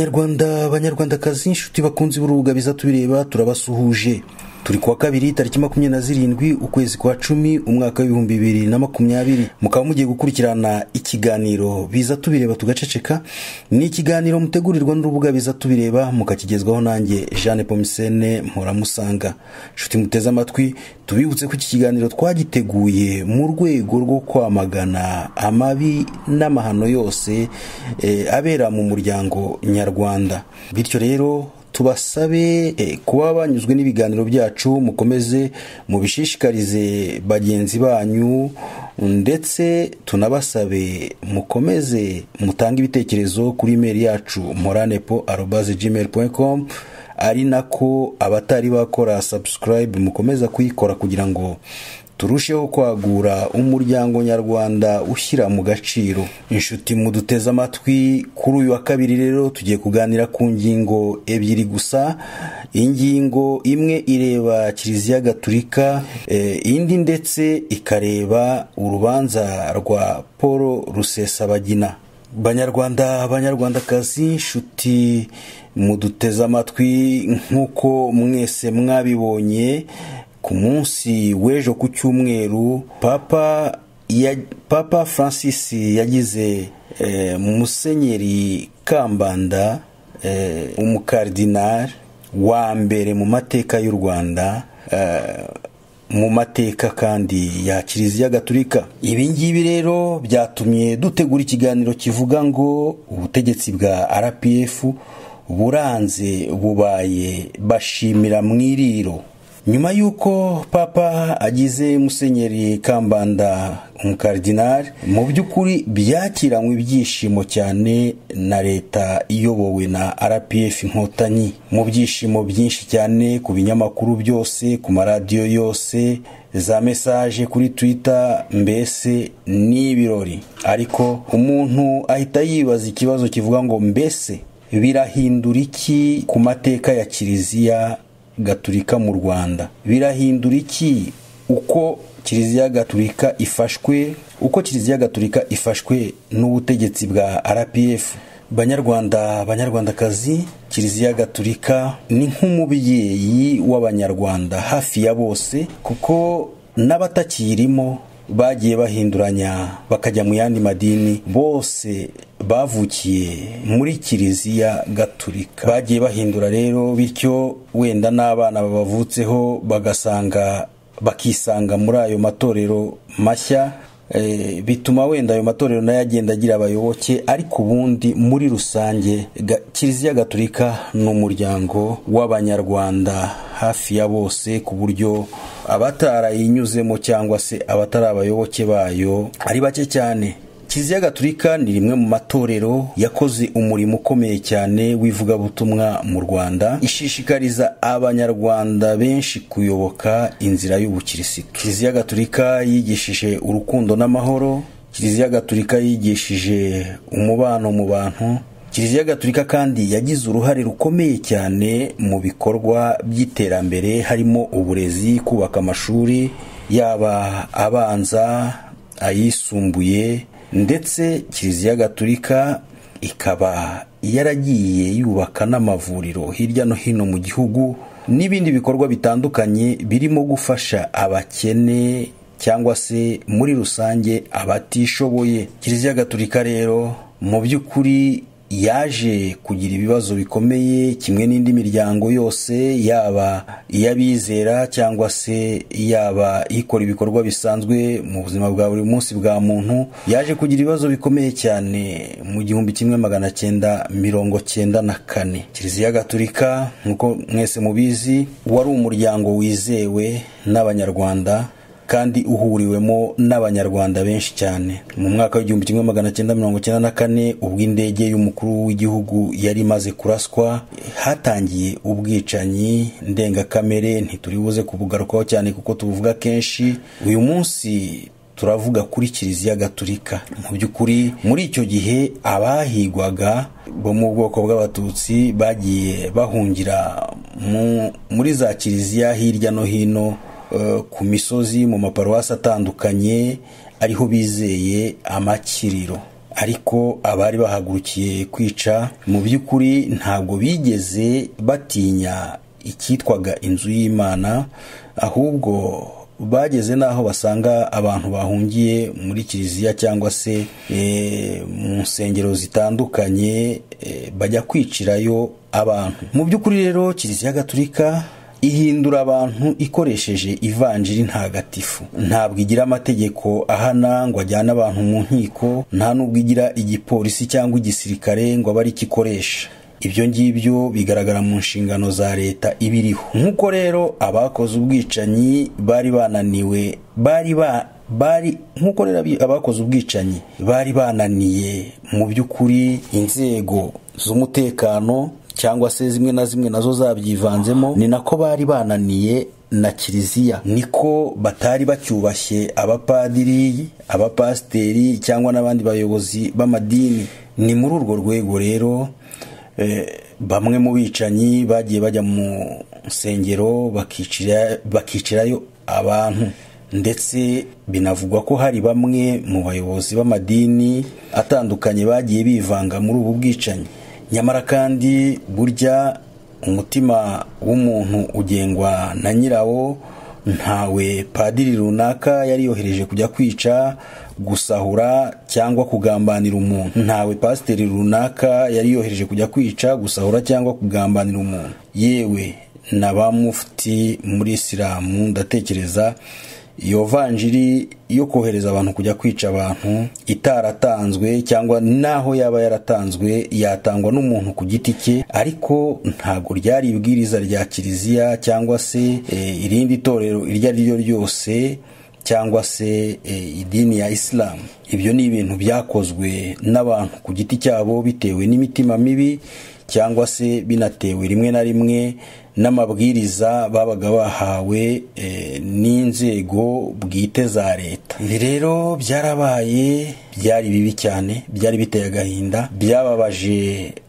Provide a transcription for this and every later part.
banyarwanda banyarwandakazi inshuti bakunze ibirubuga biza tubireba turabasuhuje turi kuwa kabiri tariki makumyabiri na zirindwi ukwezi kwa cumi umwaka w'ibihumbi bibiri na makumyabiri mukaba mugiye gukurikirana ikiganiro biza tubireba tugaceceka ni ikiganiro mutegurirwa n'urubuga biza tubireba mukakigezwaho nanjye jeanne pomisene mpuramusanga inshuti muteze amatwi tubibutse ko iki kiganiro twagiteguye mu rwego rwo kwamagana amabi n'amahano yose eh, abera mu muryango nyarwanda bityo rero tubasabe eh, kuba banyuzwe n'ibiganiro byacu mukomeze mubishishikarize bagenzi banyu ndetse tunabasabe mukomeze mutange ibitekerezo kuri imeri yacu moranepo arobaze gmail com ari nako abatari bakora subscribe mukomeza kuyikora kugira ngo turusheho kwagura umuryango nyarwanda ushyira mu gaciro inshuti muduteze amatwi kuri uyu wa kabiri rero tugiye kuganira ku ngingo ebyiri gusa ingingo imwe ireba kiliziya gaturika eh, indi ndetse ikareba urubanza rwa paul rusesabagina banyarwanda banyarwandakazi inshuti muduteze amatwi nk'uko mwese mwabibonye ku munsi w'ejo ku cyumweru papa ya, papa francis yagize eh, musenyeri kambanda eh, umukardinari wa mbere mu mateka y'u rwanda eh, mu mateka kandi ya kiliziya gaturika ibi ngibi rero byatumye dutegura ikiganiro kivuga ngo ubutegetsi bwa rpf buranze bubaye bashimira mu iriro nyuma y'uko papa agize musenyeri kambanda umukardinari mu by'ukuri byakiranywe ibyishimo cyane na leta iyobowe na rpf inkotanyi mu byishimo byinshi cyane ku binyamakuru byose ku maradiyo yose za mesaje kuri twita mbese ni ibirori ariko umuntu ahita yibaza ikibazo kivuga ngo mbese birahindura iki ku mateka ya kiliziya gaturika mu rwanda birahindura iki uko kiliziya gaturika ifashwe uko kiliziya gaturika ifashwe n'ubutegetsi bwa rpf banyarwanda banyarwandakazi kiliziya gaturika ni nk'umubyeyi w'abanyarwanda hafi ya bose kuko n'abatakirimo bagiye bahinduranya bakajya mu yandi madini bose bavukiye muri kiliziya gaturika bagiye bahindura rero bityo wenda n'abana babavutseho bagasanga bakisanga muri ayo matorero mashya e, bituma wenda ayo matorero nayo agenda agira abayoboke ariko ubundi muri rusange kiliziya gaturika ni umuryango w'abanyarwanda hafi ya bose ku buryo abatarayinyuzemo cyangwa se abatari abayoboke bayo ari bake cyane kiliziya gaturika ni rimwe mu matorero yakoze umurimo ukomeye cyane w'ivugabutumwa mu rwanda ishishikariza abanyarwanda benshi kuyoboka inzira y'ubukirisitu kiliziya gaturika yigishije urukundo n'amahoro kiliziya gaturika yigishije umubano mu bantu kiliziya gaturika kandi yagize uruhare rukomeye cyane mu bikorwa by'iterambere harimo uburezi kubaka amashuri yaba abanza ayisumbuye ndetse kiliziya gaturika ikaba yaragiye yubaka n'amavuriro hirya no hino mu gihugu n'ibindi bikorwa bitandukanye birimo gufasha abakene cyangwa se muri rusange abatishoboye kiliziya gaturika rero mu by'ukuri yaje kugira ibibazo bikomeye kimwe n'indi miryango yose yaba iy'abizera cyangwa se yaba ikora ibikorwa bisanzwe mu buzima bwa buri munsi bwa muntu yaje kugira ibibazo bikomeye cyane mu gihumbi kimwe magana cyenda mirongo cyenda na kane kiliziya gaturika nk'uko mwese mubizi wari umuryango wizewe n'abanyarwanda kandi uhuriwemo n'abanyarwanda benshi cyane mu mwaka w'igihumbi kimwe magana cyenda mirongo cyenda na kane ubwo indege y'umukuru w'igihugu yari imaze kuraswa hatangiye ubwicanyi ndengakamere ntituribuze kubugarukaho cyane kuko tubuvuga kenshi uyu munsi turavuga kuri kiliziya gaturika mu by'ukuri muri icyo gihe abahigwaga bo mu bwoko bw'abatutsi bagiye bahungira muri za kiliziya hirya no hino ku misozi mu maparuwasi atandukanye ariho bizeye amakiriro ariko abari bahagurukiye kwica mu by'ukuri ntabwo bigeze batinya icyitwaga inzu y'imana ahubwo bageze n'aho basanga abantu bahungiye muri kiliziya cyangwa se mu nsengero zitandukanye bajya kwicirayo abantu mu by'ukuri rero kiliziya gaturika ihindura abantu ikoresheje ivanjiri ntagatifu ntabwo igira amategeko ahana ngo ajyane abantu mu nkiko nta n'ubwo igira igipolisi cyangwa igisirikare ngo abe ari ikoresha ibyo ngibyo bigaragara mu nshingano za leta ibiriho nk'uko rero abakoze ubwicanyi bari bananiwe bari ba bari nk'uko rero abakoze ubwicanyi bari bananiye mu by'ukuri inzego z'umutekano cyangwa se zimwe na zimwe nazo zabyivanzemo ni nako bari bananiye na kiliziya niko batari bacyubashye abapadiri abapasiteri cyangwa n'abandi bayobozi b'amadini ni muri urwo rwego rero bamwe mu bicanyi bagiye bajya mu nsengero bakicirayo abantu ndetse binavugwa ko hari bamwe mu bayobozi b'amadini atandukanye bagiye bivanga muri ubu bwicanyi nyamara kandi burya umutima w'umuntu ugengwa na nyirawo ntawe padiri runaka yari yohereje kujya kwica gusahura cyangwa kugambanira umuntu ntawe pasiteri runaka yari yohereje kujya kwica gusahura cyangwa kugambanira umuntu yewe na ba mufti muri isilamu ndatekereza iyo vanjiri yo kohereza abantu kujya kwica abantu itaratanzwe cyangwa naho yaba yaratanzwe yatangwa n'umuntu ku giti cye ariko ntabwo ryari ibwiriza rya kiliziya cyangwa se irindi torero iryo ari ryo ryose cyangwa se idini ya isilamu ibyo ni ibintu byakozwe n'abantu ku giti cyabo bitewe n'imitima mibi cyangwa se binatewe rimwe na rimwe n'amabwiriza babaga bahawe n'inzego bwite za leta ibi rero byarabaye byari bibi cyane byari biteye agahinda byababaje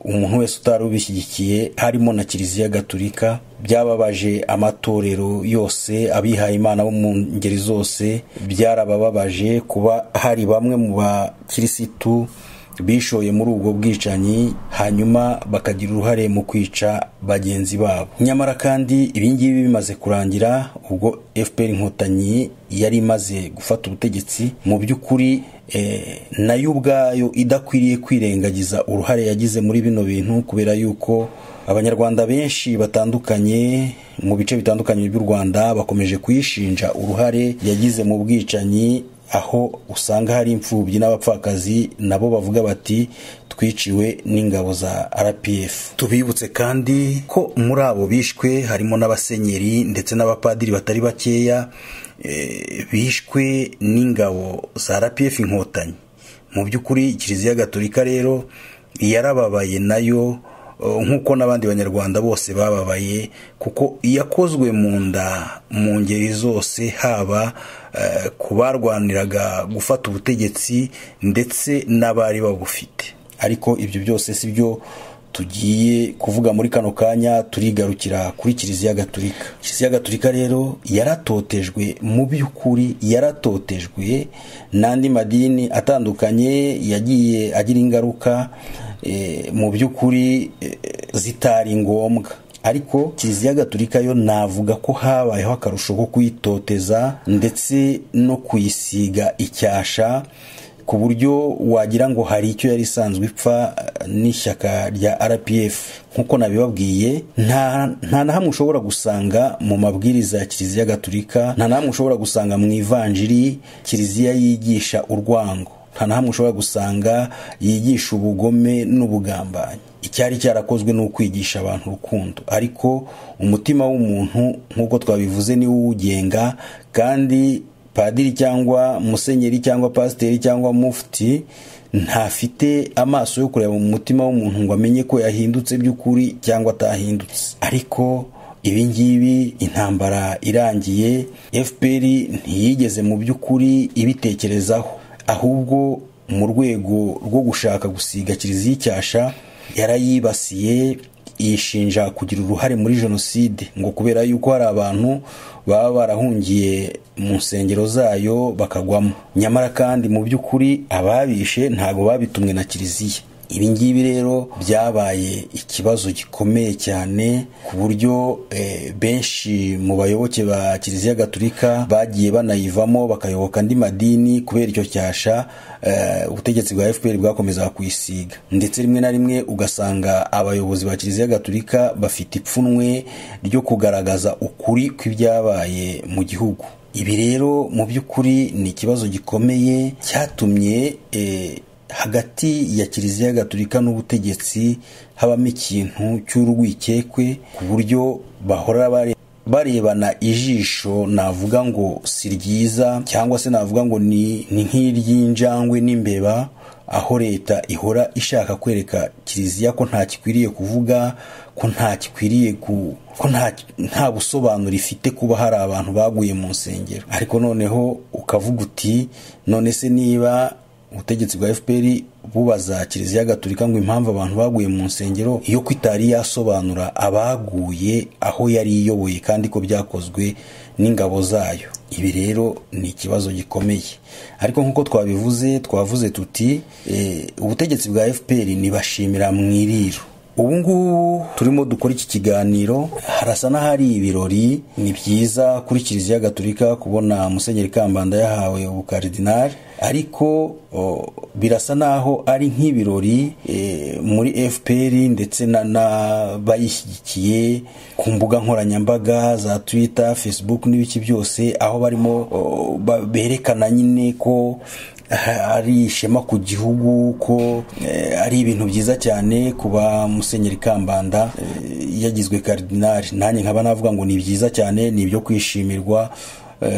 umuntu wese utari ubishyigikiye harimo na kiliziya gaturika byababaje amatorero yose abihaye imana bo mu ngeri zose byarabababaje kuba hari bamwe mu bakirisitu bishoye muri ubwo bwicanyi hanyuma bakagira uruhare mu kwica bagenzi babo nyamara kandi ibingibi bimaze kurangira ubwo fpr inkotanyi yari imaze gufata ubutegetsi mu by'ukuri nayo ubwayo idakwiriye kwirengagiza uruhare yagize muri bino bintu kubera yuko abanyarwanda benshi batandukanye mu bice bitandukanye by'u rwanda bakomeje kuyishinja uruhare yagize mu bwicanyi aho usanga hari imfubyi n'abapfakazi nabo bavuga bati twiciwe n'ingabo za rpf tubibutse kandi ko muri abo bishwe harimo n'abasenyeri ndetse n'abapadiri batari bakeya bishwe n'ingabo za rpf inkotanyi mu by'ukuri kiliziya gaturika rero yarababaye nayo nk'uko n'abandi banyarwanda bose bababaye kuko iyakozwe mu nda mu ngeri zose haba ku barwaniraga gufata ubutegetsi ndetse n'abari babufite ariko ibyo byose si byo tugiye kuvuga muri kano kanya turigarukira kuri kiliziya gaturika kiliziya gaturika rero yaratotejwe mu by'ukuri yaratotejwe n'andi madini atandukanye yagiye agira ingaruka mu by'ukuri zitari ngombwa ariko kiliziya gaturika yo navuga ko habayeho akarusho ko kuyitoteza ndetse no kuyisiga icyasha ku buryo wagira ngo hari icyo yari isanzwe ipfa n'ishyaka rya rpf nk'uko nabibabwiye nta na hamwe ushobora gusanga mu mabwiriza ya kiliziya gaturika nta na hamwe ushobora gusanga mu ivanjiri kiliziya yigisha urwango nta na hamwe ushobora gusanga yigisha ubugome n'ubugambanyi icyari cyarakozwe ni ukwigisha abantu urukundo ariko umutima w'umuntu nk'uko twabivuze niwo uwugenga kandi padiri cyangwa musenyeri cyangwa pasiteri cyangwa mufuti ntafite amaso yo kureba mu mutima w'umuntu ngo amenye ko yahindutse by'ukuri cyangwa atahindutse ariko ibi ngibi intambara irangiye fpr ntiyigeze mu by'ukuri ibitekerezaho ahubwo mu rwego rwo gushaka gusiga kiliziya icyasha yarayibasiye yishinja kugira uruhare muri jenoside ngo kubera yuko hari abantu baba barahungiye mu nsengero zayo bakagwamo nyamara kandi mu by'ukuri ababishe ntabwo babitumwe na kiliziya ibi ngibi rero byabaye ikibazo gikomeye cyane ku buryo benshi mu bayoboke ba kiliziya gaturika bagiye banayivamo bakayoboka andi madini kubera icyo cyasha ubutegetsi bwa fpr bwakomezaga kuyisiga ndetse rimwe na rimwe ugasanga abayobozi ba kiliziya gaturika bafite ipfunwe ryo kugaragaza ukuri kw'ibyabaye mu gihugu ibi rero mu by'ukuri ni ikibazo gikomeye cyatumye hagati ya kiliziya gaturika n'ubutegetsi habamo ikintu cy'urwikekwe ku buryo bahora barebana ijisho navuga ngo si ryiza cyangwa se navuga ngo ni nk'iry'injangwe n'imbeba aho leta ihora ishaka kwereka kiliziya ko nta gikwiriye kuvuga ko nta gikwiriye ku ko nta busobanuro ifite kuba hari abantu baguye mu nsengero ariko noneho ukavuga uti none se niba ubutegetsi bwa fpr bubaza kiliziya gaturika ngo impamvu abantu baguye mu nsengero iyo kwitari yasobanura abaguye aho yari iyoboye kandi ko byakozwe n'ingabo zayo ibi rero ni ikibazo gikomeye ariko nk'uko twabivuze twavuze tuti ubutegetsi bwa fpr nibashimira mu iriro ubu ngubu turimo dukora iki kiganiro harasa n'ahari ibirori ni byiza kuri kiliziya gaturika kubona musenyeri kambanda yahawe ubukaridinari ariko birasa n'aho ari nk'ibirori muri fpr ndetse n'abayishyigikiye ku mbuga nkoranyambaga za twitter facebook n'ibiki byose aho barimo berekana nyine ko ari ishema ku gihugu ko ari ibintu byiza cyane kuba musenyeri kambanda yagizwe karidinari nanjye nkaba navuga ngo ni byiza cyane ni ibyo kwishimirwa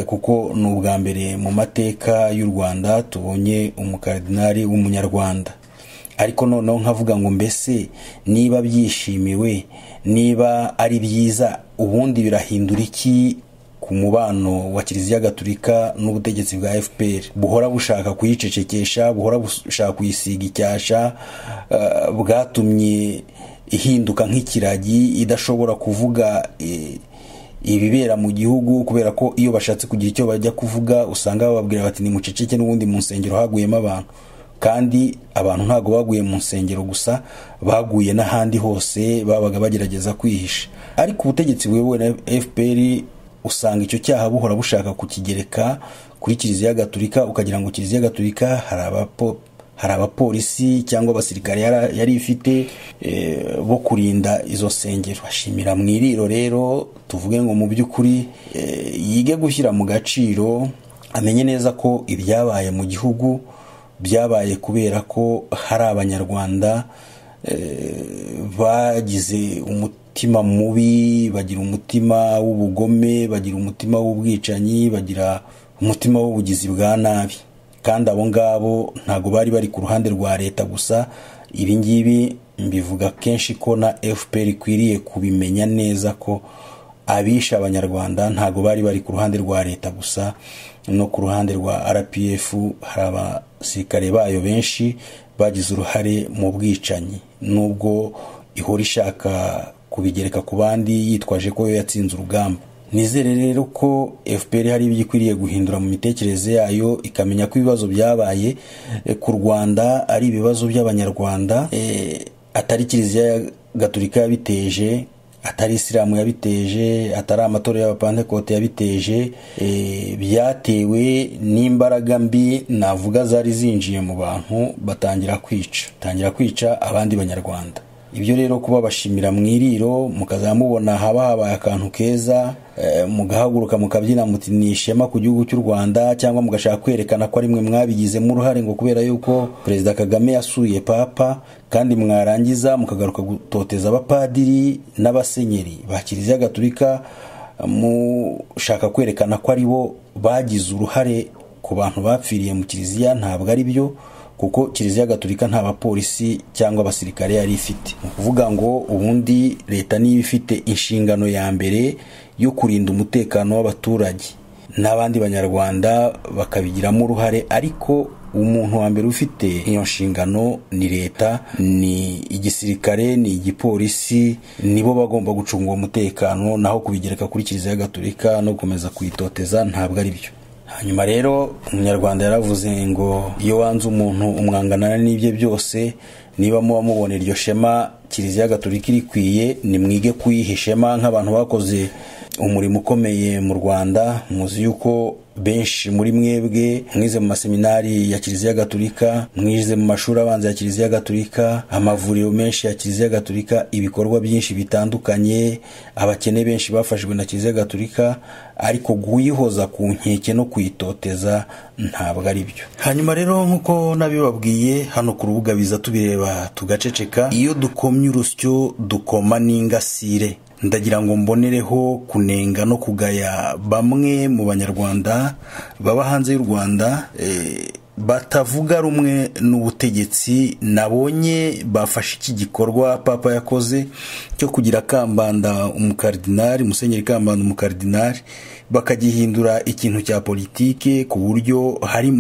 kuko ni ubwa mbere mu mateka y'u rwanda tubonye umukaridinari w'umunyarwanda ariko noneho nkavuga ngo mbese niba byishimiwe niba ari byiza ubundi birahindura iki ku mubano wa kiliziya gaturika n'ubutegetsi bwa fpr buhora bushaka kuyicecekesha buhora bushaka kuyisiga icyasha bwatumye ihinduka nk'ikiragi idashobora kuvuga ibibera mu gihugu kubera ko iyo bashatse kugira icyo bajya kuvuga usanga bababwira bati nimuceceke n'ubundi mu nsengero haguyemo abantu kandi abantu ntabwo baguye mu nsengero gusa baguye n'ahandi hose babaga bagerageza kwihisha ariko ubutegetsi buyobowe na fpr usanga icyo cyaha buhora bushaka kukigereka kuri kiliziya gaturika ukagira ngo kiliziya gaturika hari abapolisi cyangwa abasirikare yari ifite bo kurinda izo nsengero bashimira mu iriro rero tuvuge ngo mu by'ukuri yige gushyira mu gaciro amenye neza ko ibyabaye mu gihugu byabaye kubera ko hari abanyarwanda bagize umuti umutima mubi bagira umutima w'ubugome bagira umutima w'ubwicanyi bagira umutima w'ubugizi bwa nabi kandi abo ngabo ntabwo bari bari ku ruhande rwa leta gusa ibi ngibi mbivuga kenshi ko na fpr ikwiriye kubimenya neza ko abishe abanyarwanda ntabwo bari bari ku ruhande rwa leta gusa no ku ruhande rwa rpf hari abasirikare bayo benshi bagize uruhare mu bwicanyi nubwo ihora ishaka kubigereka ku bandi yitwaje ko yo yatsinze urugamba nizere rero ko fpr hari ibyo ikwiriye guhindura mu mitekerereze yayo ikamenya ko ibibazo byabaye ku rwanda ari ibibazo by'abanyarwanda atari kiliziya gaturika yabiteje atari isilamu yabiteje atari amatora y'abapantekote yabiteje byatewe n'imbaraga mbi navuga zari zinjiye mu bantu batangira kwica batangira kwica abandi banyarwanda ibyo rero kuba bashimira mu iriro mukazajya mubona haba habaye akantu keza mugahaguruka mukabyina muti ni ishema ku gihugu cy'u rwanda cyangwa mugashaka kwerekana ko ari mwe mwabigizemo uruhare ngo kubera yuko perezida kagame yasuye papa kandi mwarangiza mukagaruka gutoteza abapadiri n'abasenyeri ba kiliziya gaturika mushaka kwerekana ko ari bo bagize uruhare ku bantu bapfiriye mu kiliziya ntabwo ari byo kuko kiliziya gaturika nta bapolisi cyangwa abasirikare yari ifite ni ukuvuga ngo ubundi leta niba ifite inshingano ya mbere yo kurinda umutekano w'abaturage n'abandi banyarwanda bakabigiramo uruhare ariko umuntu wa mbere ufite iyo nshingano ni leta ni igisirikare ni igipolisi nibo bagomba gucunga uwo mutekano naho kubigereka kuri kiliziya gatolika no gukomeza kuyitoteza ntabwo ari byo hanyuma rero umunyarwanda yaravuze ngo iyo wanze umuntu umwanganana n'ibye byose niba muba mubona iryo shema kiliziya gatolika irikwiye nimwige kuyiha ishema nk'abantu bakoze umurimo ukomeye mu rwanda muzi yuko benshi muri mwebwe mwize mu maseminari ya kiliziya gatolika mwize mu mashuri abanza ya kiliziya gatolika amavuriro menshi ya kiliziya gatolika ibikorwa byinshi bitandukanye abakene benshi bafashijwe na kiliziya gatolika ariko kuyihoza ku nkeke no kuyitoteza ntabwo ari byo hanyuma rero nk'uko nabibabwiye hano ku rubuga biza tubireba tugaceceka iyo dukomye urusyo dukoma n'ingasire ndagira ngo mbonereho kunenga no kugaya bamwe mu banyarwanda baba hanze y'u rwanda batavuga rumwe n'ubutegetsi nabonye bafashe iki gikorwa papa yakoze cyo kugira kambanda umukaridinari musenyeri kambanda umukaridinari bakagihindura ikintu cya politike ku buryo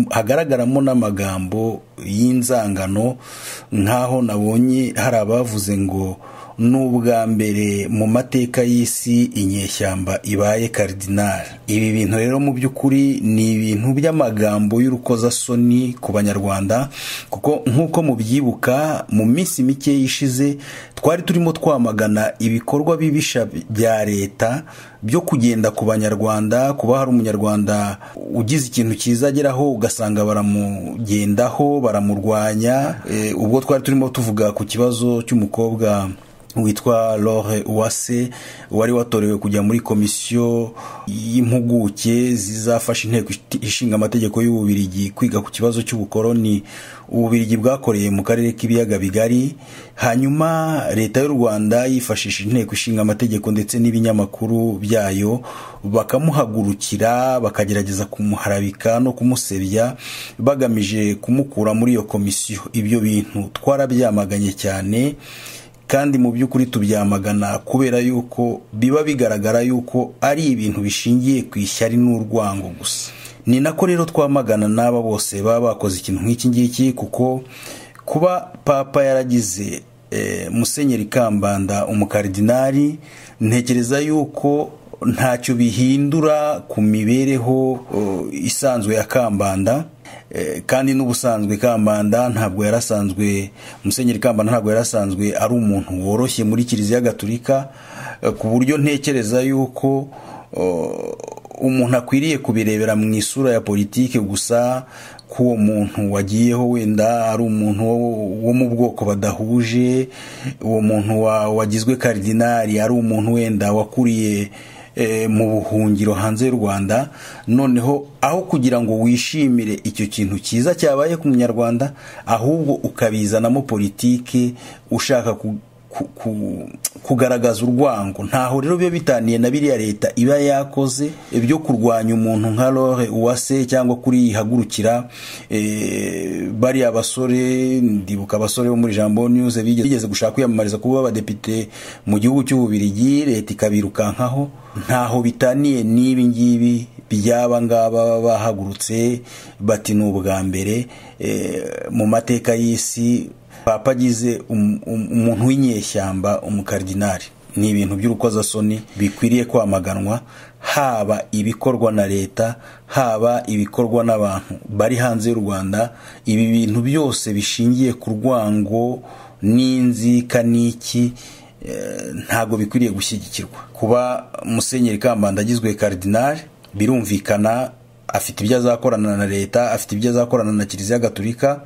hagaragaramo n'amagambo y'inzangano nk'aho nabonye hari abavuze ngo ni ubwa mbere mu mateka y'isi inyeshyamba ibaye karidinari ibi bintu rero mu by'ukuri ni ibintu by'amagambo y'urukozasoni ku banyarwanda kuko nk'uko mubyibuka mu minsi mike yishize twari turimo twamagana ibikorwa bibisha bya leta byo kugenda ku banyarwanda kuba hari umunyarwanda ugize ikintu cyiza ageraho ugasanga baramugendaho baramurwanya ubwo twari turimo tuvuga ku kibazo cy'umukobwa witwa Lore Uwase wari watorewe kujya muri komisiyo y'impuguke zizafasha inteko ishinga amategeko y'ububirigi kwiga ku kibazo cy'ubukoroni ububirigi bwakoreye mu karere k'ibiyaga bigari hanyuma leta y'u rwanda yifashishije inteko ishinga amategeko ndetse n'ibinyamakuru byayo bakamuhagurukira bakagerageza kumuharabika no kumusebya bagamije kumukura muri iyo komisiyo ibyo bintu twarabyamaganye cyane kandi mu by'ukuri tubyamagana kubera yuko biba bigaragara yuko ari ibintu bishingiye ku ishyari n'urwango gusa ni nako rero twamagana n'aba bose baba bakoze ikintu nk'iki ngiki kuko kuba papa yaragize musenyeri kambanda umukaridinari ntekereza yuko ntacyo bihindura ku mibereho isanzwe ya kambanda kandi n'ubusanzwe kambanda ntabwo yarasanzwe musenyeri kambanda ntabwo yarasanzwe ari umuntu woroshye muri kiliziya gatolika ku buryo ntekereza yuko umuntu akwiriye kubirebera mu isura ya politiki gusa ko uwo muntu wagiyeho wenda ari umuntu wo mu bwoko badahuje uwo muntu wagizwe karidinari ari umuntu wenda wakuriye mu buhungiro hanze y'u rwanda noneho aho kugira ngo wishimire icyo kintu cyiza cyabaye ku munyarwanda ahubwo ukabizanamo politiki ushaka kugaragaza urwango ntaho rero biba bitaniye na biriya leta iba yakoze byo kurwanya umuntu nka Lore uwase cyangwa kuri yihagurukira bariya basore ndibuka abasore bo muri jambo news bigeze gushaka kwiyamamariza kuba abadepite mu gihugu cy'ububirigi leta ikabirukankaho ntaho bitaniye n'ibi ngibi byaba ngaba baba bahagurutse bati ni ubwa mbere mu mateka y'isi papa agize umuntu w'inyeshyamba umukaridinari ni ibintu by'urukozasoni bikwiriye kwamaganwa haba ibikorwa na leta haba ibikorwa n'abantu bari hanze y'u rwanda ibi bintu byose bishingiye ku rwango n'inzikaniki ntabwo bikwiriye gushyigikirwa kuba musenyeri kambanda agizwe karidinari birumvikana afite ibyo azakorana na leta afite ibyo azakorana na kiliziya gatolika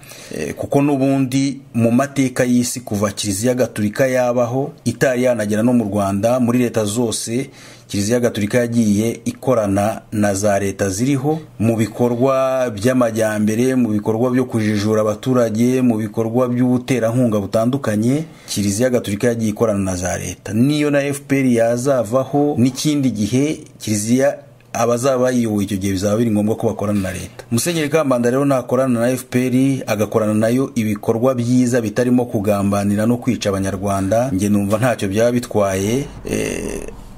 kuko n'ubundi mu mateka y'isi kuva kiliziya gatolika yabaho itari yanagera no mu rwanda muri leta zose kiliziya gatolika yagiye ikorana na za leta ziriho mu bikorwa by'amajyambere mu bikorwa byo kujijura abaturage mu bikorwa by'ubuterankunga butandukanye kiliziya gatolika yagiye ikorana na za leta niyo na fpr yazavaho n'ikindi gihe kiliziya abazaba bayiyoboye icyo gihe bizaba biri ngombwa ko bakorana na leta musenyeri kambanda rero nakorana na fpr agakorana nayo ibikorwa byiza bitarimo kugambanira no kwica abanyarwanda njye numva ntacyo byaba bitwaye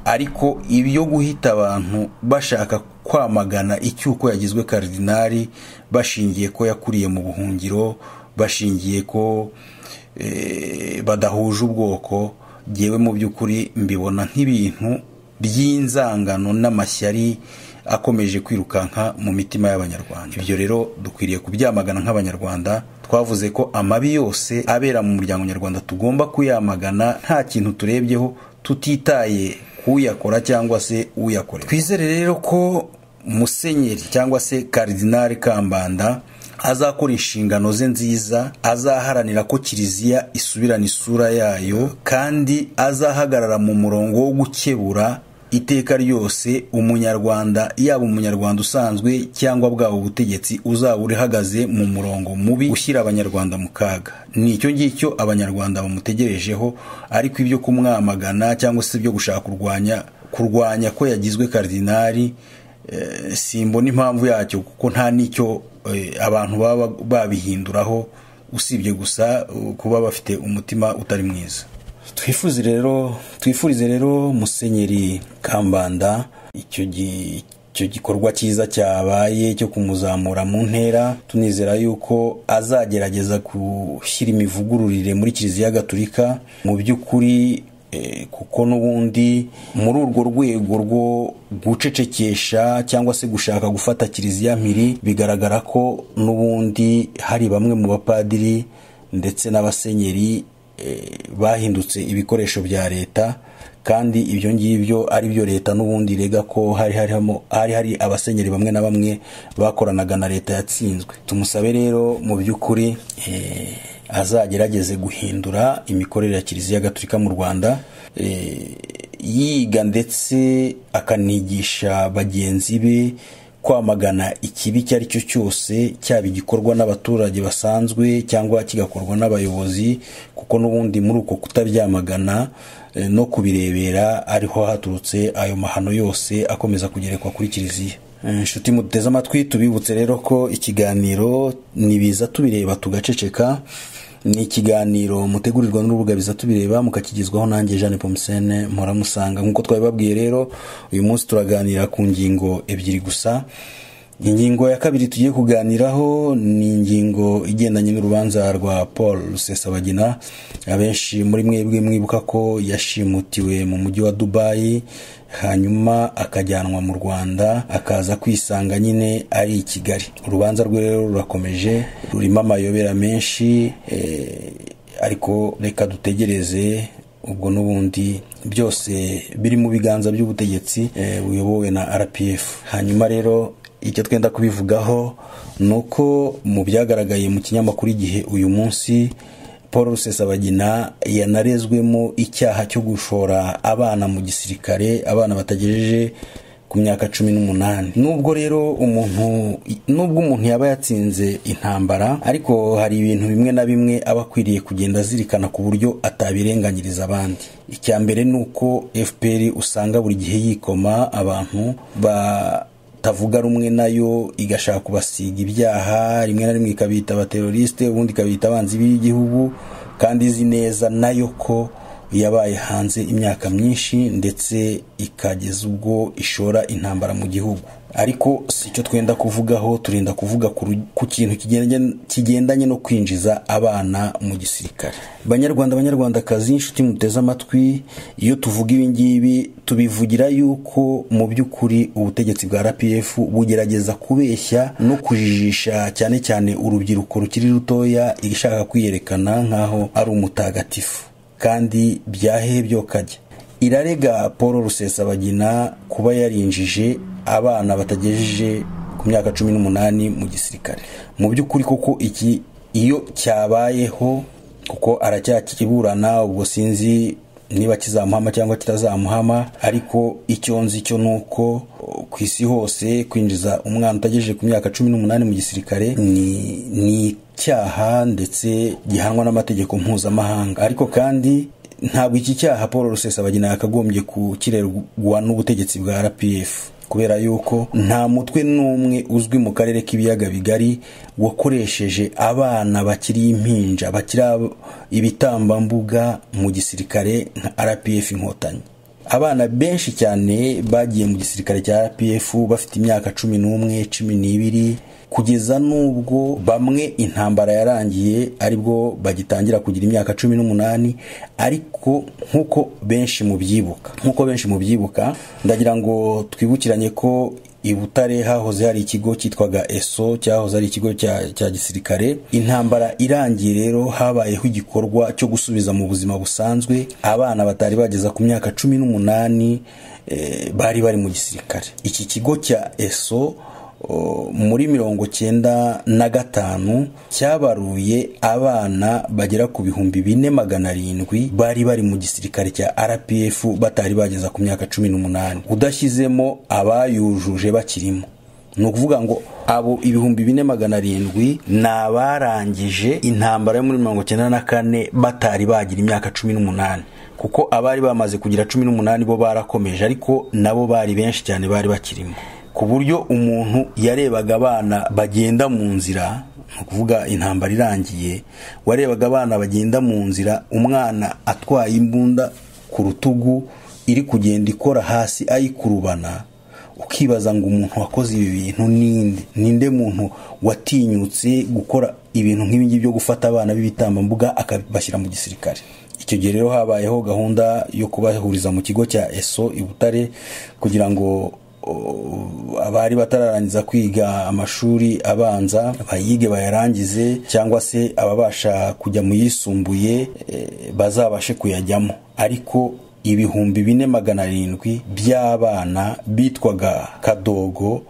ariko ibyo guhita abantu bashaka kwamagana icyuko yagizwe karidinari bashingiye ko yakuriye mu buhungiro bashingiye ko badahuje ubwoko ngewe mu by'ukuri mbibona nk'ibintu by'inzangano n'amashyari akomeje kwirukanka mu mitima y'abanyarwanda ibyo rero dukwiriye kubyamagana nk'abanyarwanda twavuze ko amabi yose abera mu muryango nyarwanda tugomba kuyamagana nta kintu turebyeho tutitaye k'uyakora cyangwa se uyakorera twizere rero ko musenyeri cyangwa se karidinari kambanda azakora inshingano ze nziza azaharanira ko kiliziya isubirana isura yayo kandi azahagarara mu murongo wo gukebura iteka ryose umunyarwanda yaba umunyarwanda usanzwe cyangwa bwaba ubutegetsi uzaba urihagaze mu murongo mubi ushyira abanyarwanda mu kaga ni icyo ngicyo abanyarwanda bamutegerejeho ariko ibyo kumwamagana cyangwa se ibyo gushaka kurwanya kurwanya ko yagizwe karidinari simbona impamvu yacyo kuko nta n'icyo abantu baba babihinduraho usibye gusa kuba bafite umutima utari mwiza twifuze rero twifurize rero musenyeri kambanda icyo gikorwa cyiza cyabaye cyo kumuzamura mu ntera tunizera yuko azagerageza gushyira imivugururire muri kiliziya gatulika mu by'ukuri kuko n'ubundi muri urwo rwego rwo gucecekesha cyangwa se gushaka gufata kiliziya mpiri bigaragara ko n'ubundi hari bamwe mu bapadiri ndetse n'abasenyeri bahindutse ibikoresho bya leta kandi ibyo ngibyo ari byo leta n'ubundi rega ko hari hari hari abasenyeri bamwe na bamwe bakoranaga na leta yatsinzwe tumusabe rero mu by'ukuri azagerageze guhindura imikorere ya kiliziya gatulika mu rwanda yiga ndetse akanigisha bagenzi be kwamagana ikibi icyo ari cyo cyose cyaba igikorwa n'abaturage basanzwe cyangwa kigakorwa n'abayobozi kuko n'ubundi muri uko kutabyamagana no kubirebera ariho haturutse ayo mahano yose akomeza kugerekwa kuri kiliziya inshuti muteze amatwi tubibutse rero ko ikiganiro nibiza tubireba tugaceceka ni ikiganiro mutegurirwa n'urubuga biza tubireba mukakigezwaho nanjye jeanne pomusene muramusanga nk'uko twabibabwiye rero uyu munsi turaganira ku ngingo ebyiri gusa ingingo ya kabiri tugiye kuganiraho ni ingingo igendanye n'urubanza rwa paul rusesabagina abenshi muri mwebwe mwibuka ko yashimutiwe mu mujyi wa dubayi hanyuma akajyanwa mu rwanda akaza kwisanga nyine ari i kigali urubanza rwe rero rurakomeje rurimo amayobera menshi ariko reka dutegereze ubwo n'ubundi byose biri mu biganza by'ubutegetsi buyobowe na rpf hanyuma rero icyo twenda kubivugaho ni uko mu byagaragaye mu kinyamakuru igihe uyu munsi paul rusesabagina yanarezwemo icyaha cyo gushora abana mu gisirikare abana batagejeje ku myaka cumi n'umunani nubwo rero umuntu nubwo umuntu yaba yatsinze intambara ariko hari ibintu bimwe na bimwe aba akwiriye kugenda azirikana ku buryo atabirenganyiriza abandi icya mbere ni uko fpr usanga buri gihe yikoma abantu ba tavuga rumwe nayo igashaka kubasiga ibyaha rimwe na rimwe ikabita abaterorisite ubundi ikabita abanzi b'igihugu kandi izi neza nayo ko yabaye hanze imyaka myinshi ndetse ikageza ubwo ishora intambara mu gihugu ariko si icyo twenda kuvugaho turinda kuvuga ku kintu kigendanye no kwinjiza abana mu gisirikare banyarwanda banyarwandakazi inshuti muteze amatwi iyo tuvuga ibi ngibi tubivugira yuko mu by'ukuri ubutegetsi bwa rpf bugerageza kubeshya no kujijisha cyane cyane urubyiruko rukiri rutoya ishaka kwiyerekana nk'aho ari umutagatifu kandi byahebyo kajya irarega paul rusesabagina kuba yarinjije abana batagejeje ku myaka cumi n'umunani mu gisirikare mu by'ukuri kuko iki iyo cyabayeho kuko aracyakiburana ubwo sinzi niba kizamuhama cyangwa kitazamuhama ariko icyo nzi cyo ni uko ku isi hose kwinjiza umwana utagejeje ku myaka cumi n'umunani mu gisirikare ni icyaha ndetse gihanwa n'amategeko mpuzamahanga ariko kandi ntabwo iki cyaha paul rusesabagina yakagombye gukirerwa n'ubutegetsi bwa rpf kubera yuko nta mutwe n'umwe uzwi mu karere k'ibiyaga bigari wakoresheje abana bakiri impinja bakiri ibitambambuga mu gisirikare nka rpf inkotanyi abana benshi cyane bagiye mu gisirikare cya rpf bafite imyaka cumi n'umwe cumi n'ibiri kugeza n'ubwo bamwe intambara yarangiye aribwo bagitangira kugira imyaka cumi n'umunani ariko nk'uko benshi mubyibuka nk'uko benshi mubyibuka ndagira ngo twibukiranye ko i butare hahoze hari ikigo cyitwaga eso cyahoze ari ikigo cya gisirikare intambara irangiye rero habayeho igikorwa cyo gusubiza mu buzima busanzwe abana batari bageza ku myaka cumi n'umunani bari bari mu gisirikare iki kigo cya eso muri mirongo cyenda na gatanu cyabaruye abana bagera ku bihumbi bine magana arindwi bari bari mu gisirikare cya rpf batari bageza ku myaka cumi n'umunani udashyizemo abayujuje bakirimo ni ukuvuga ngo abo ibihumbi bine magana arindwi ni abarangije intambara yo muri mirongo cyenda na kane batari bagira imyaka cumi n'umunani kuko abari bamaze kugira cumi n'umunani bo barakomeje ariko nabo bari benshi cyane bari bakirimo ku buryo umuntu yarebaga abana bagenda mu nzira ni ukuvuga intambara irangiye warebaga abana bagenda mu nzira umwana atwaye imbunda ku rutugu iri kugenda ikora hasi ayikurubana ukibaza ngo umuntu wakoze ibi bintu ninde ninde muntu watinyutse gukora ibintu nk'ibingibi byo gufata abana b'ibitambambuga akabashyira mu gisirikare icyo gihe rero habayeho gahunda yo kubahuriza mu kigo cya eso i butare kugira ngo abari batararangiza kwiga amashuri abanza bayige bayarangize cyangwa se ababasha kujya mu yisumbuye bazabashe kuyajyamo ariko ibihumbi bine magana arindwi by'abana bitwaga kadogo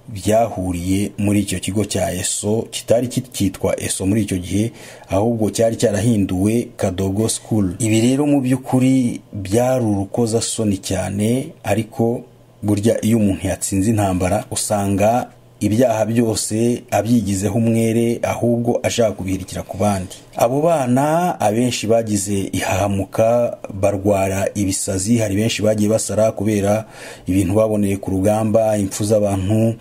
byahuriye muri icyo kigo cya eso kitari kitwa eso muri icyo gihe ahubwo cyari cyarahinduwe kadogo school ibi rero mu by'ukuri byari urukozasoni cyane ariko burya iyo umuntu yatsinze intambara usanga ibyaha byose abyigizeho umwere ahubwo ashaka kubihirikira ku bandi abo bana abenshi bagize ihahamuka barwara ibisazi hari benshi bagiye basara kubera ibintu baboneye ku rugamba impfu z'abantu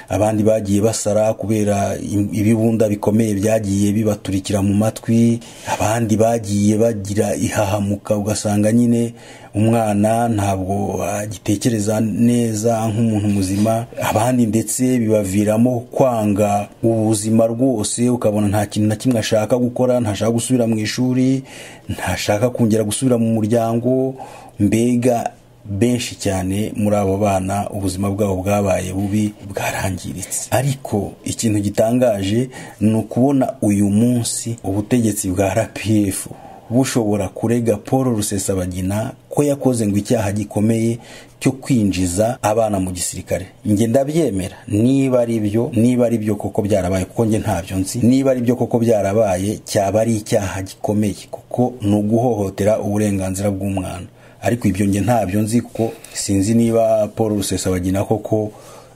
abandi bagiye basara kubera ibibunda bikomeye byagiye bibaturikira mu matwi abandi bagiye bagira ihahamuka ugasanga nyine umwana ntabwo agitekereza neza nk'umuntu muzima abandi ndetse bibaviramo kwanga ubuzima rwose ukabona nta kintu na kimwe ashaka gukora ntashaka gusubira mu ishuri ntashaka kongera gusubira mu muryango mbega benshi cyane muri abo bana ubuzima bwabo bwabaye bubi bwarangiritse ariko ikintu gitangaje ni ukubona uyu munsi ubutegetsi bwa rpf bushobora kurega paul rusesabagina ko yakoze ngo icyaha gikomeye cyo kwinjiza abana mu gisirikare njye ndabyemera niba ari byo niba ari byo koko byarabaye kuko njye ntabyo nzi niba ari byo koko byarabaye cyaba ari icyaha gikomeye kuko ni uguhohotera uburenganzira bw'umwana ariko ibyo nge ntabyo nzi kuko sinzi niba paul rusesabagina koko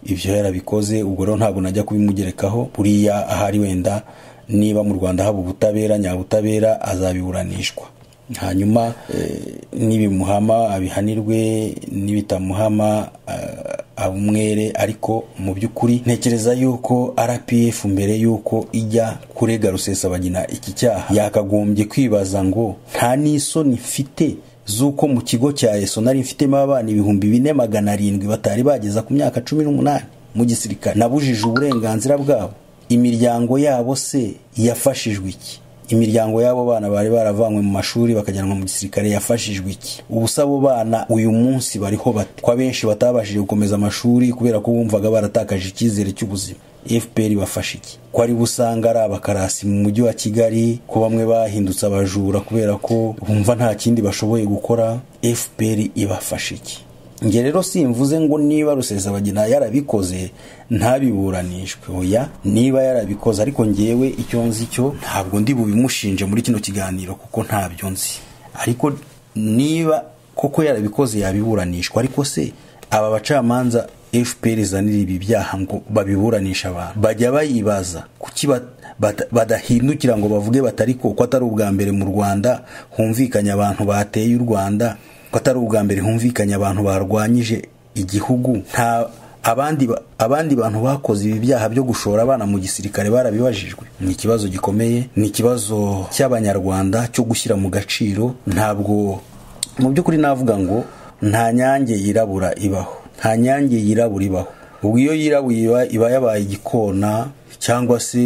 ibyo yarabikoze ubwo rero ntabwo najya kubimugerekaho buriya ahari wenda niba mu rwanda haba ubutabera nyabutabera azabiburanishwa hanyuma nibimuhama abihanirwe n'ibitamuhama umwere ariko mu by'ukuri ntekereza yuko rpf mbere y'uko ijya kurega rusesabagina iki cyaha yakagombye kwibaza ngo nta n'isoni mfite z'uko mu kigo cya eso nari mfitemo abana ibihumbi bine magana arindwi batari bageza ku myaka cumi n'umunani mu gisirikare nabujije uburenganzira bwabo imiryango yabo se yafashijwe iki imiryango y'abo bana bari baravanywe mu mashuri bakajyanwa mu gisirikare yafashijwe iki ubusa abo bana uyu munsi bariho bati ko abenshi batabashije gukomeza amashuri kubera ko bumvaga baratakaje icyizere cy'ubuzima fpr bafashe iki ko ari busanga ari abakarasi mu mujyi wa kigali ko bamwe bahindutse abajura kubera ko bumva nta kindi bashoboye gukora fpr ibafashe iki njye rero simvuze ngo niba rusesabagina yarabikoze ntabiburanishwe oya niba yarabikoze ariko ngewe icyo nzi cyo ntabwo ndi bubimushinje muri kino kiganiro kuko ntabyo nzi ariko niba koko yarabikoze yabiburanishwa ariko se aba bacamanza fpr zanira ibi byaha ngo babiburanisha abantu bajya bayibaza kuki badahindukira ngo bavuge batari ko atari ubwa mbere mu rwanda humvikanye abantu bateye u rwanda ko atari ubwa mbere humvikanye abantu barwanyije igihugu nta abandi abandi bantu bakoze ibi byaha byo gushora abana mu gisirikare barabibajijwe ni ikibazo gikomeye ni ikibazo cy'abanyarwanda cyo gushyira mu gaciro ntabwo mu by'ukuri navuga ngo nta nyange yirabura ibaho nta nyange yirabura ibaho ubwo iyo yirabuye iba yabaye igikona cyangwa se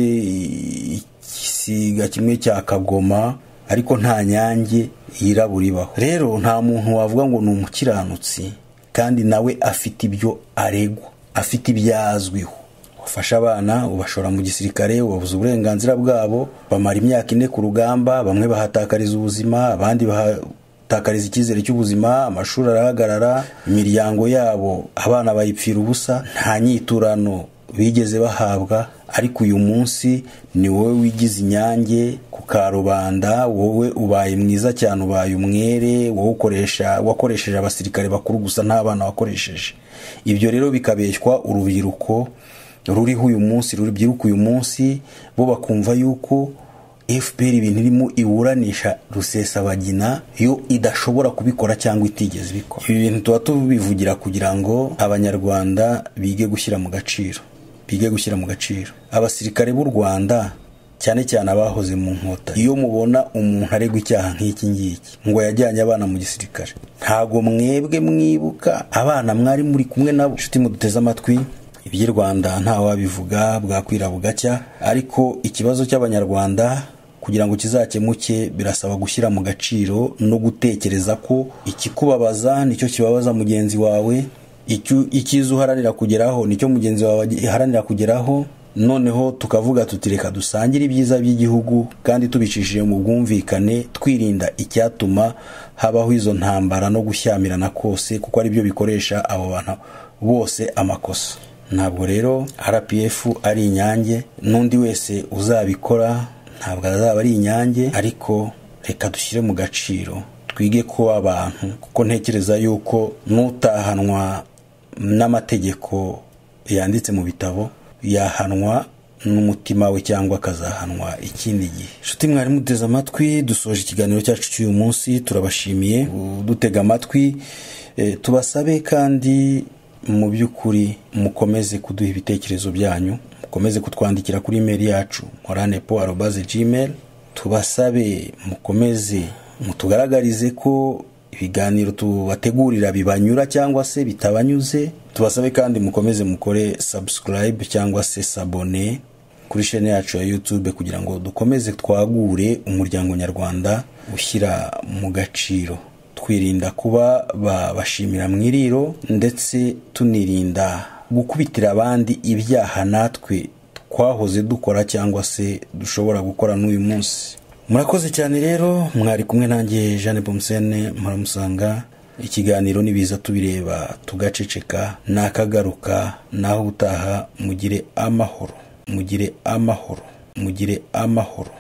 igisiga kimwe cya kagoma ariko nta nyange yirabura ibaho rero nta muntu wavuga ngo ni umukiranutsi kandi nawe afite ibyo aregwa afite ibyo azwiho wafashe abana ubashora mu gisirikare ubabuza uburenganzira bwabo bamara imyaka ine ku rugamba bamwe bahatakariza ubuzima abandi bahatakariza icyizere cy'ubuzima amashuri arahagarara imiryango yabo abana bayipfira ubusa nta nyiturano bigeze bahabwa ariko uyu munsi ni wowe wigize inyange ku karubanda wowe ubaye mwiza cyane ubaye umwere wowe ukoresha wakoresheje abasirikare bakuru gusa ntabana wakoresheje ibyo rero bikabeshywa urubyiruko ruriho uyu munsi rubyiruka uyu munsi bo bakumva yuko fpr ibintu irimo iburanisha rusesabagina yo idashobora kubikora cyangwa itigeze ibikora ibi bintu tuba tubivugira kugira ngo abanyarwanda bige gushyira mu gaciro bige gushyira mu gaciro abasirikare b'u rwanda cyane cyane abahoze mu nkota iyo mubona umuntu aregwa icyaha nk'iki ngiki ngo yajyanye abana mu gisirikare ntabwo mwebwe mwibuka abana mwari muri kumwe nabo inshuti muduteze amatwi iby'i rwanda ntawabivuga bwakwira bugacya ariko ikibazo cy'abanyarwanda kugira ngo kizakemuke birasaba gushyira mu gaciro no gutekereza ko ikikubabaza nicyo kibabaza mugenzi wawe icyiza uharanira kugeraho nicyo mugenzi wawe iharanira kugeraho noneho tukavuga tutireka dusangire ibyiza by'igihugu kandi tubicishije mu bwumvikane twirinda icyatuma habaho izo ntambara no gushyamirana kose kuko aribyo bikoresha abo bantu bose amakosa ntabwo rero rpf ari inyange n'undi wese uzabikora ntabwo azaba ari inyange ariko reka dushyire mu gaciro twige kuba abantu kuko ntekereza yuko n'utahanwa n'amategeko yanditse mu bitabo yahanwa n'umutima we cyangwa akazahanwa ikindi gihe inshuti mwari muteze amatwi dusoje ikiganiro cyacu cy'uyu munsi turabashimiye dutega amatwi tubasabe kandi mu by'ukuri mukomeze kuduha ibitekerezo byanyu mukomeze kutwandikira kuri imeri yacu moranepo arobaze gmail tubasabe mukomeze mutugaragarize ko ibiganiro tubategurira bibanyura cyangwa se bitabanyuze tubasabe kandi mukomeze mukore subscribe cyangwa se sabone kuri shene yacu ya youtube kugira ngo dukomeze twagure umuryango nyarwanda ushyira mu gaciro twirinda kuba babashimira mu iriro ndetse tunirinda gukubitira abandi ibyaha natwe twahoze dukora cyangwa se dushobora gukora n'uyu munsi murakoze cyane rero mwari kumwe nanjye jeanne bomusene muramusanga ikiganiro nibiza tubireba tugaceceka nakagaruka naho utaha mugire amahoro mugire amahoro mugire amahoro